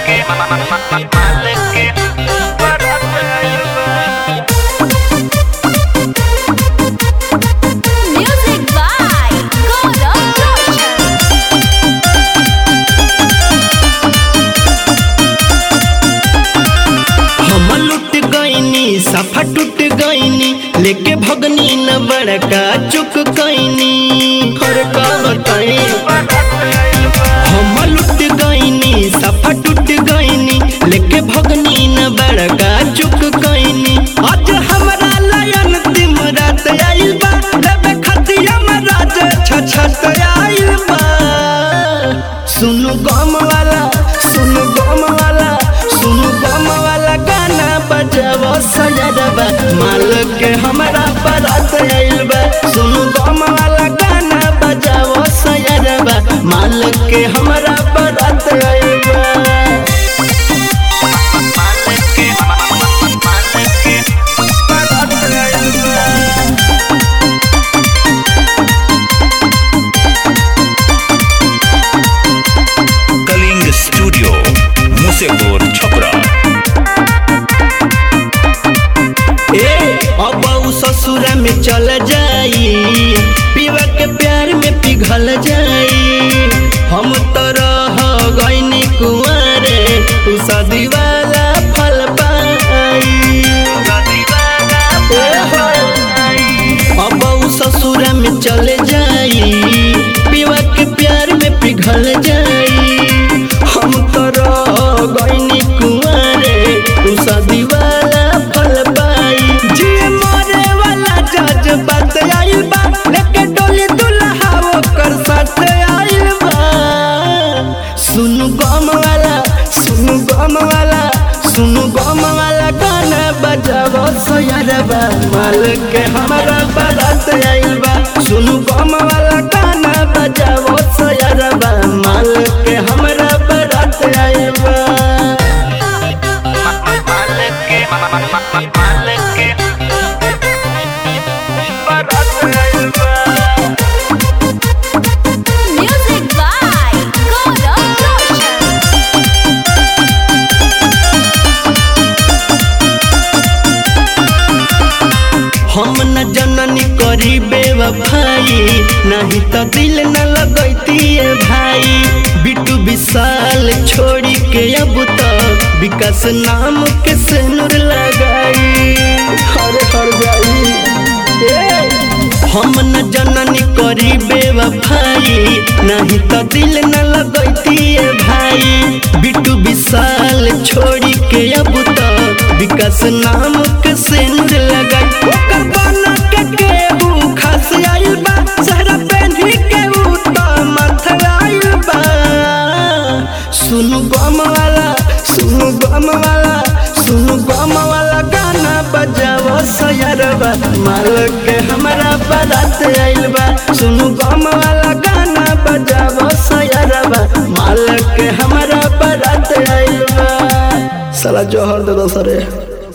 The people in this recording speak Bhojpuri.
Music by Gaurav Roshan. हम लुट गईनी सफा टूट गईनी लेके भगनी न बड़का चुक गईनी हर का बताई हम लुट गईनी सफा टूट गईनी लेके भगनी न बड़का चुक गईनी आज हमरा लयन तिम रात आइल बा लेबे खतिया में राज छछत आइल बा सुनु गम वाला सुनु गम वाला सुनु गम वाला गाना बजावो सजरबा माल के हमरा बारात आइल बा सुनु गम वाला गाना बजावो सजरबा माल के हमरा बारात आइल बा बारात आइल बा कलिंग स्टूडियो मुसेपुर छपरा ए अब उ ससुरा में चल जाई पीवा के प्यार में पिघल जाई हम तो रह गईनी कुंवारे उ शादी वाला फल पाई ए हो। अब उ ससुरा में चले जाई पीवा के प्यार में पिघल जाई हम तो रह गईनी कुंवारे उ शादी वाला फल पाई जी मरे वाला जज बात आइल बा लेके डोली दुल्हा ओकर साथ आइल बा सुनु गम वाला सुनु गम वाला सुनु गम वाला गाना बजावो सोयरबा माल के हमारा बारात आइल बा सुनु गम वाला गाना बजावो सोयरबा माल के हमारा बारात आइल बा Music by Gaurav Roshan. हम न जननी करी बेवफाई नहीं तो दिल न लगैती भाई बिटू विशाल छोड़ी के अब तो विकास नाम के सेनुर लगाई हर हर जाई ए, हम न जननी करी बेवफाई नहीं तो दिल न लगैती भाई बिटू विशाल छोड़ी के अब तो विकास नाम के सेनुर लगाई ओकर बना के केहू खास आइल बा सहरा पेन्ही के ऊ तो मथ आइल बा सुनु गम वाला सुनु गम वाला सुनु गम वाला गाना बजावो सयरबा माल के हमरा बारात आइल बा सुनु गम वाला गाना बजावो सयरबा माल के हमरा बारात आइल बा साला जोहर दे दो सरे